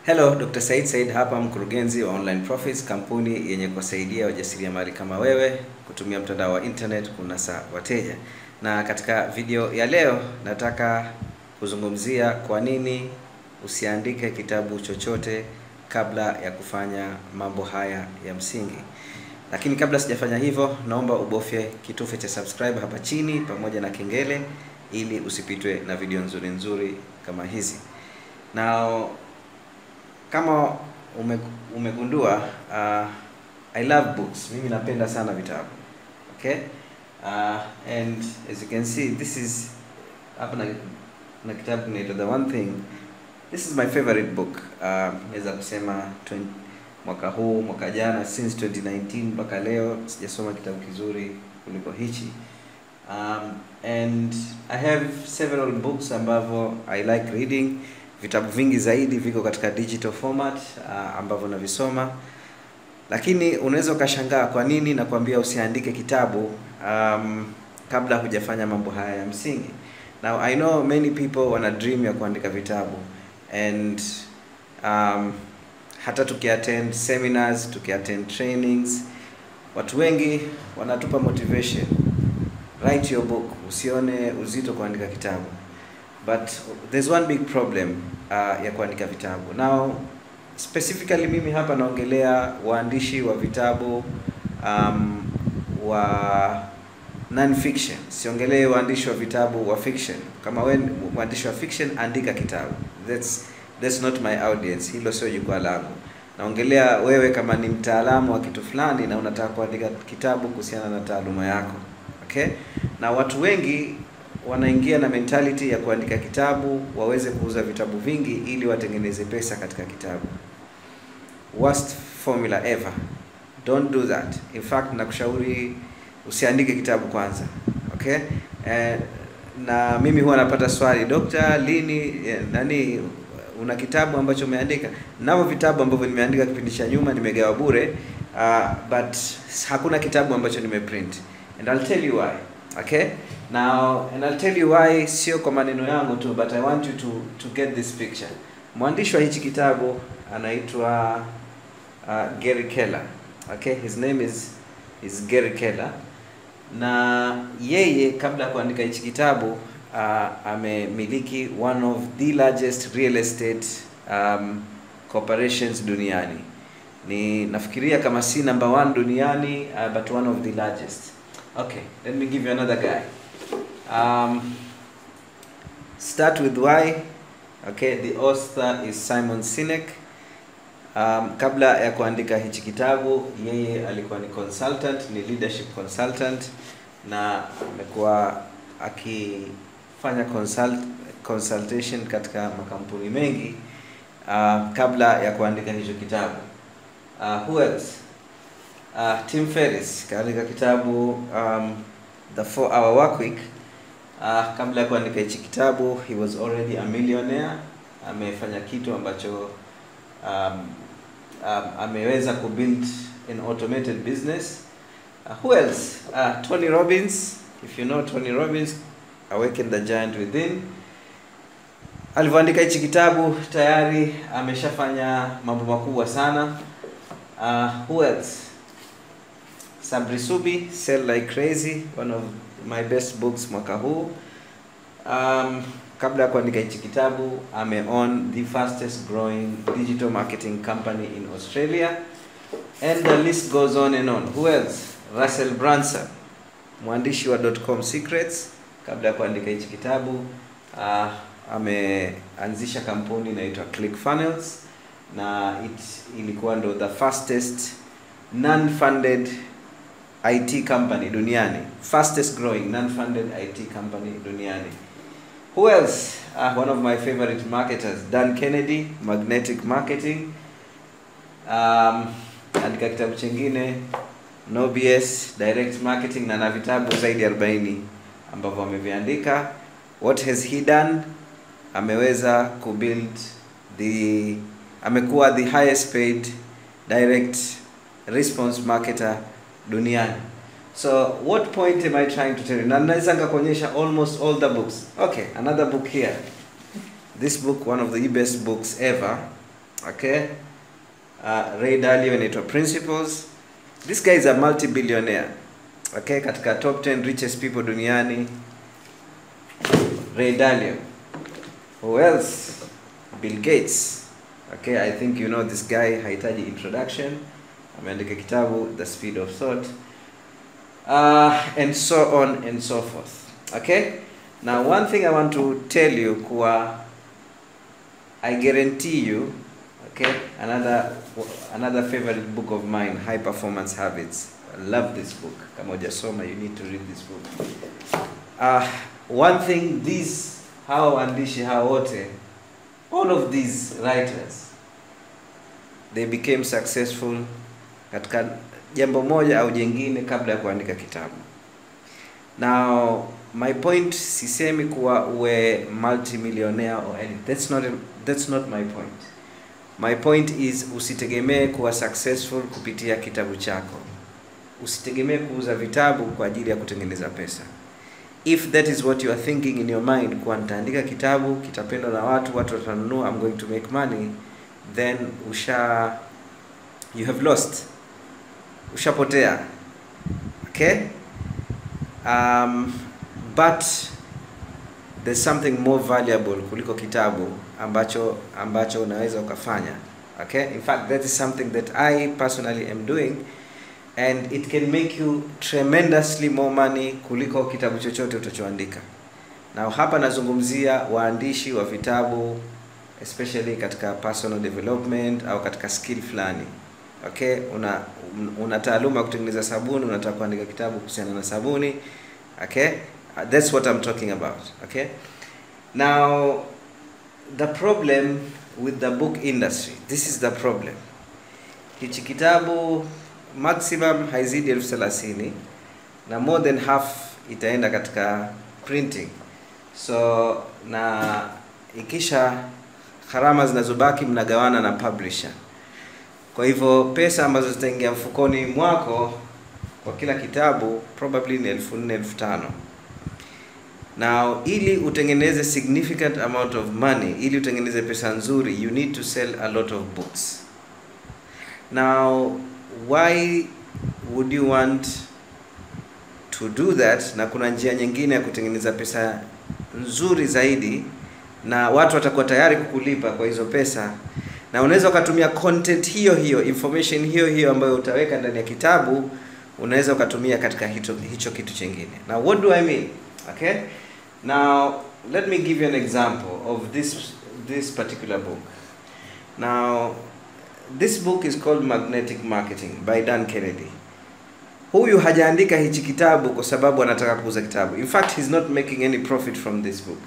Hello, Dr. Said Said hapa mkurugenzi wa Online Profits, kampuni yenye kuwasaidia wajasiriamali kama wewe kutumia mtandao wa internet kunasa wateja. Na katika video ya leo nataka kuzungumzia kwa nini usiandike kitabu chochote kabla ya kufanya mambo haya ya msingi. Lakini kabla sijafanya hivyo, naomba ubofye kitufe cha subscribe hapa chini pamoja na kengele ili usipitwe na video nzuri nzuri kama hizi. Now, kama ume, umegundua uh, I love books. Mimi napenda sana vitabu. Okay? Uh, and as you can see this is hapa na, na kitabu kinaitwa The One Thing. This is my favorite book. Uh, naweza kusema 20, mwaka huu, mwaka jana since 2019 mpaka leo sijasoma kitabu kizuri kuliko hichi. Um, and I have several books ambavyo I like reading vitabu vingi zaidi viko katika digital format uh, ambavyo navisoma, lakini unaweza ukashangaa kwa nini nakwambia usiandike kitabu um, kabla hujafanya mambo haya ya msingi. Now I know many people wana dream ya kuandika vitabu and um, hata tukiattend seminars, tukiattend trainings, watu wengi wanatupa motivation, write your book, usione uzito kuandika kitabu but there's one big problem uh, ya kuandika vitabu. Now specifically mimi hapa naongelea waandishi wa vitabu um, wa non-fiction. Siongelee waandishi wa vitabu wa fiction. Kama wewe mwandishi wa fiction, andika kitabu. That's that's not my audience. Hilo sio jukwaa langu. Naongelea wewe kama ni mtaalamu wa kitu fulani na unataka kuandika kitabu kuhusiana na taaluma yako. Okay? Na watu wengi wanaingia na mentality ya kuandika kitabu waweze kuuza vitabu vingi ili watengeneze pesa katika kitabu. Worst formula ever. Don't do that. In fact, nakushauri usiandike kitabu kwanza. Okay? Eh, na mimi huwa napata swali, Dokta, lini eh, nani una kitabu ambacho umeandika? Navyo vitabu ambavyo nimeandika kipindi cha nyuma nimegawa bure, uh, but hakuna kitabu ambacho nimeprint. And I'll tell you why. Okay? Now, and I'll tell you why, sio kwa maneno yangu tu, but I want you to to get this picture. Mwandishi wa hichi kitabu anaitwa uh, Gary Keller. Okay? His name is is Gary Keller. Na yeye kabla ya kuandika hichi kitabu uh, amemiliki one of the largest real estate um, corporations duniani. Ni nafikiria kama si number one duniani uh, but one of the largest. Okay, let me give you another guy. Um, start with why. Okay, the author is Simon Sinek. Um, kabla ya kuandika hichi kitabu yeye alikuwa ni consultant, ni leadership consultant na amekuwa akifanya consult, consultation katika makampuni mengi uh, kabla ya kuandika hicho kitabu. Uh, who else? Uh, Tim Ferriss kaandika kitabu um, The 4 Hour Work Week. Uh, kabla ya kuandika hichi kitabu he was already a millionaire. Amefanya kitu ambacho um, um, ameweza kubuild an automated business. Uh, who else? Uh, Tony Robbins. If you know Tony Robbins, Awaken the Giant Within. Alivyoandika hichi kitabu tayari ameshafanya mambo makubwa sana. Uh, who else? Sabri Subi, Sell Like Crazy, one of my best books mwaka huu. Um, kabla ya kuandika hichi kitabu ame own the fastest growing digital marketing company in Australia and the list goes on and on. Who else? Russell Brunson, mwandishi wa .com Secrets. Kabla ya kuandika hichi kitabu uh, ameanzisha kampuni inaitwa ClickFunnels na it ilikuwa ndo the fastest non-funded IT company duniani, fastest growing non-funded IT company duniani. Who else? Uh, one of my favorite marketers, Dan Kennedy, Magnetic Marketing. Um, andika kitabu chingine No BS Direct Marketing na na vitabu zaidi ya 40 ambavyo ameviandika. What has he done? Ameweza kubuild the amekuwa the highest paid direct response marketer duniani. So what point am I trying to tell you? Na naweza nikakuonyesha almost all the books. Okay, another book here. This book, one of the best books ever. okay uh, Ray Dalio inaitwa Principles this guy is a multi-billionaire okay katika top 10 richest people duniani Ray Dalio who else Bill Gates okay I think you know this guy hahitaji introduction ameandika kitabu The Speed of Thought uh, and so on and so forth okay now one thing I want to tell you kuwa I guarantee you okay another another favorite book of mine high performance habits I love this book kama hujasoma you need to read this book uh, one thing these hawa waandishi hawa wote all of these writers they became successful katika jambo moja au jengine kabla ya kuandika kitabu now my point sisemi kuwa uwe multimillionaire or anything that's not that's not my point my point is usitegemee kuwa successful kupitia kitabu chako usitegemee kuuza vitabu kwa ajili ya kutengeneza pesa if that is what you are thinking in your mind kuwa nitaandika kitabu kitapendwa na watu watu watanunua i'm going to make money then usha you have lost ushapotea okay um, but there's something more valuable kuliko kitabu ambacho ambacho unaweza ukafanya okay in fact that is something that i personally am doing and it can make you tremendously more money kuliko kitabu chochote utachoandika na hapa nazungumzia waandishi wa vitabu especially katika personal development au katika skill fulani okay una una taaluma ya kutengeneza sabuni unataka kuandika kitabu kuhusiana na sabuni okay uh, that's what i'm talking about okay now the problem with the book industry this is the problem hichi kitabu maximum haizidi elfu thelathini na more than half itaenda katika printing so na ikisha gharama zinazobaki mnagawana na publisher kwa hivyo pesa ambazo zitaingia mfukoni mwako kwa kila kitabu probably ni elfu nne elfu tano now ili utengeneze significant amount of money ili utengeneze pesa nzuri you need to sell a lot of books now why would you want to do that na kuna njia nyingine ya kutengeneza pesa nzuri zaidi na watu watakuwa tayari kukulipa kwa hizo pesa na unaweza ukatumia content hiyo hiyo information hiyo hiyo ambayo utaweka ndani ya kitabu unaweza ukatumia katika hicho, hicho kitu chingine now what do i mean okay now let me give you an example of this this particular book now this book is called magnetic marketing by dan kennedy huyu hajaandika hichi kitabu kwa sababu anataka kuuza kitabu in fact he's not making any profit from this book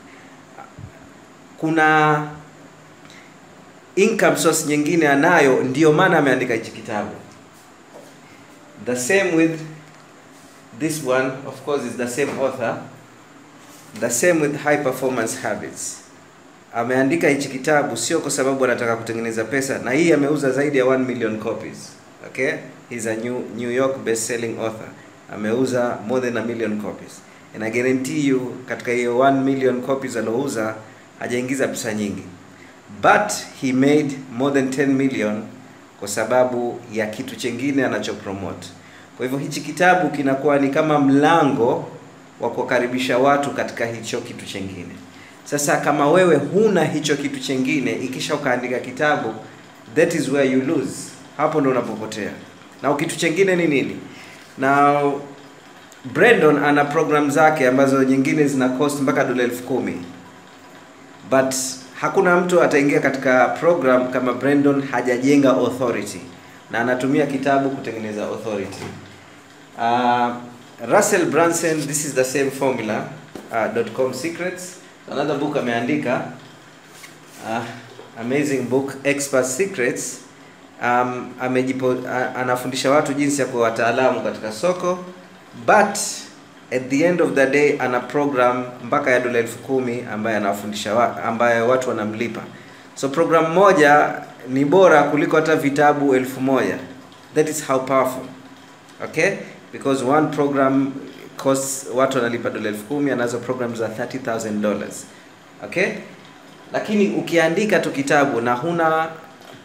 kuna income source nyingine anayo ndio maana ameandika hichi kitabu the same with this one of course is the same author the same with high performance habits ameandika hichi kitabu sio kwa sababu anataka kutengeneza pesa na hii ameuza zaidi ya 1 million copies okay he's a new, new york best selling author ameuza more than a million copies and i guarantee you katika hiyo 1 million copies alouza hajaingiza pesa nyingi but he made more than 10 million kwa sababu ya kitu chengine anachopromote kwa hivyo hichi kitabu kinakuwa ni kama mlango wa kuwakaribisha watu katika hicho kitu chengine sasa kama wewe huna hicho kitu chengine ikisha ukaandika kitabu that is where you lose hapo ndo unapopotea na kitu chengine ni nini na brandon ana program zake ambazo nyingine zina cost mpaka dola elfu kumi but hakuna mtu ataingia katika program kama brandon hajajenga authority na anatumia kitabu kutengeneza authority uh, russell branson this is the same formula uh, .com secrets another book ameandika uh, amazing book expert secrets um, amejipo, uh, anafundisha watu jinsi ya kuwa wataalamu katika soko but at the end of the day ana program mpaka ya dola elfu kumi ambaye anawafundisha wa, ambaye watu wanamlipa so program moja ni bora kuliko hata vitabu elfu moja that is how powerful okay because one program costs watu wanalipa dola elfu kumi anazo program za 30000 dollars okay lakini ukiandika tu kitabu na huna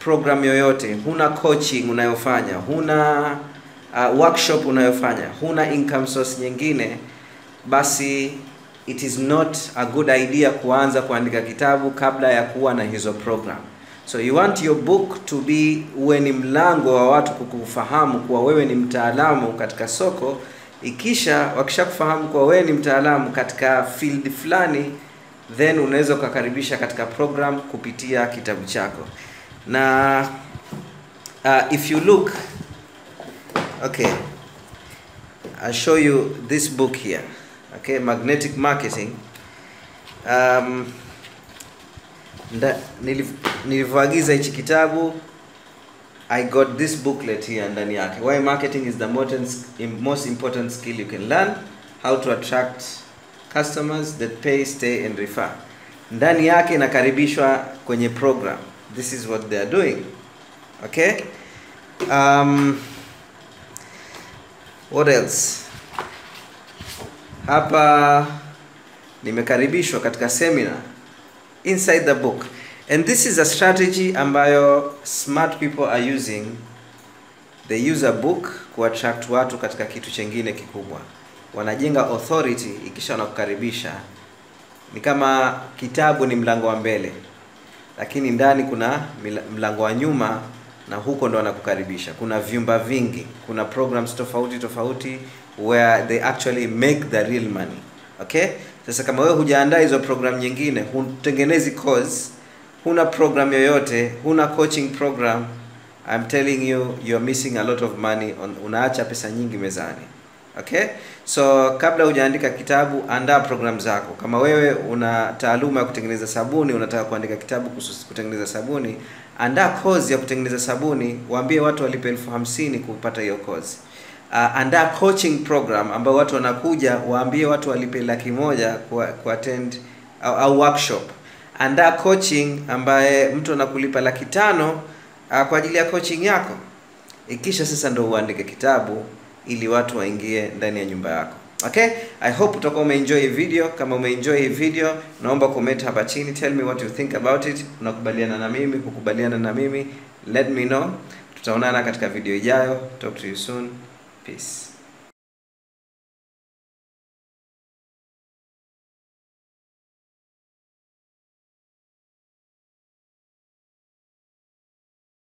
program yoyote, huna coaching unayofanya, huna uh, workshop unayofanya, huna income source nyingine, basi it is not a good idea kuanza kuandika kitabu kabla ya kuwa na hizo program. So you want your book to be uwe ni mlango wa watu kukufahamu kuwa wewe ni mtaalamu katika soko. Ikisha wakishakufahamu kuwa wewe ni mtaalamu katika field fulani, then unaweza ukakaribisha katika program kupitia kitabu chako. Na uh, if you look okay, I'll show you this book here. Okay, magnetic marketing. Um, nda- niliv- nilivyoagiza hichi kitabu I got this booklet here ndani yake. Why marketing is the most, most important skill you can learn. How to attract customers that pay, stay and refer. Ndani yake inakaribishwa kwenye program. This is what they are doing. Okay? Um, what else? Hapa nimekaribishwa katika seminar inside the book and this is a strategy ambayo smart people are using they use a book kuattract watu katika kitu chengine kikubwa wanajenga authority ikisha wanakukaribisha ni kama kitabu ni mlango wa mbele lakini ndani kuna mila- mlango wa nyuma na huko ndo wanakukaribisha kuna vyumba vingi kuna programs tofauti tofauti where they actually make the real money okay sasa kama wewe hujaandaa hizo program nyingine hutengenezi course huna program yoyote huna coaching program I'm telling you you're missing a lot of money on, unaacha pesa nyingi mezani okay so kabla hujaandika kitabu andaa program zako kama wewe una taaluma ya kutengeneza sabuni unataka kuandika kitabu kuhusu kutengeneza sabuni andaa course ya kutengeneza sabuni waambie watu walipe elfu hamsini kupata hiyo course uh, andaa coaching program ambao watu wanakuja waambie watu walipe laki moja ku, ku attend au, au workshop andaa coaching ambaye mtu anakulipa laki tano uh, kwa ajili ya coaching yako ikisha sasa ndo uandike kitabu ili watu waingie ndani ya nyumba yako okay i hope utakuwa umeenjoy hii video kama umeenjoy hii video naomba comment hapa chini tell me what you think about it unakubaliana na mimi kukubaliana na mimi let me know tutaonana katika video ijayo talk to you soon peace